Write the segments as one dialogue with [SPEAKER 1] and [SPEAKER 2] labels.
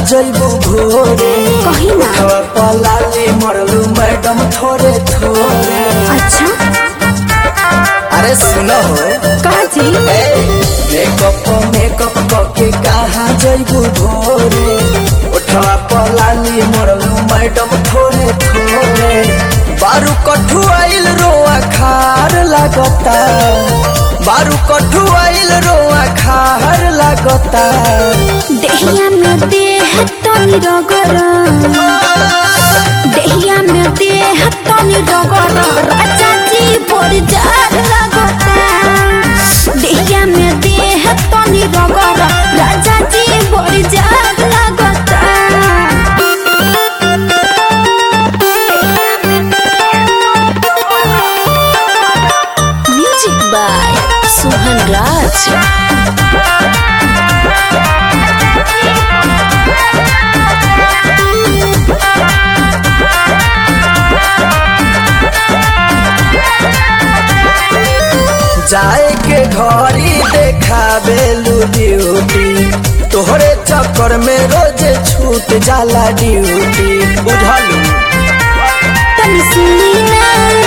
[SPEAKER 1] जइबू भोरे
[SPEAKER 2] कहीं ना
[SPEAKER 1] हवा पलाली मरलू मैडम थोड़े थोड़े
[SPEAKER 2] अच्छा
[SPEAKER 1] अरे सुनो हो
[SPEAKER 2] कहा जी
[SPEAKER 1] मेकअप मेकअप करके कहाँ जइबू भोरे उठवा पलाली मरलू मैडम थोड़े थोड़े बारू कठु आइल रोआ खार लागता बारू कठु आइल रोआ खार लागता
[SPEAKER 2] देहिया में देह तनी रगर देहिया में देह तनी रगर राजा जी बोल जार लगता देहिया में देह तनी रगर राजा जी बोल जार लगता म्यूजिक बाय सुहन राज
[SPEAKER 1] जाए के घरी देखाबेलू ड्यूटी तोहरे चक्कर में रोज छूट जाला ड्यूटी बुझलू
[SPEAKER 2] तनी सुनी ना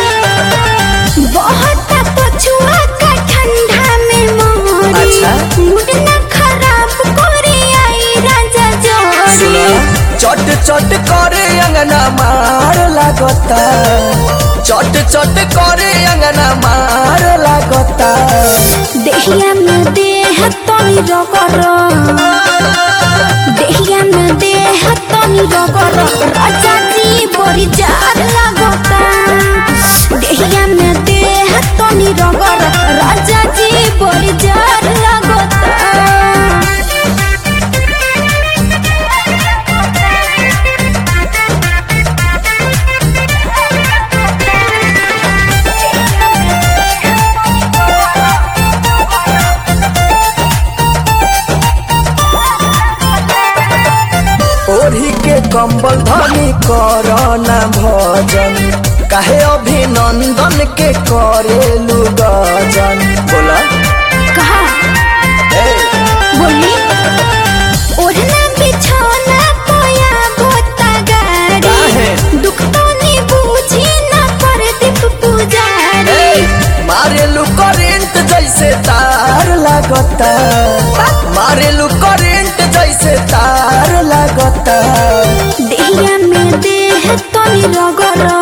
[SPEAKER 2] बहुत पछुआ का ठंडा में मोरी
[SPEAKER 1] अच्छा।
[SPEAKER 2] मूड ना खराब कोरी आई राजा
[SPEAKER 1] सुना
[SPEAKER 2] जोरी
[SPEAKER 1] चट चट करे अंगना मार लागता चट चट करे अंगना मार लागता
[SPEAKER 2] देहिया में देह तनी रगर देहिया में देह तनी रगर राजा जी बोरी जार लगता देहिया में देह तनी रगर राजा जी बोरी जार लगता
[SPEAKER 1] ओढ़ी के कंबल धनी करना भजन काहे अभिनंदन के करेलू गजन बोला
[SPEAKER 2] कहा
[SPEAKER 1] ए,
[SPEAKER 2] बोली ओढ़ना बिछौना पोया बोता गाड़ी
[SPEAKER 1] काहे?
[SPEAKER 2] दुख तो नहीं बूझी ना पर दीप पुजारी
[SPEAKER 1] ए, मारेलू करेंट जैसे तार लागता मारेलू करेंट जैसे तार लागता
[SPEAKER 2] देहिया में देह तनी रगर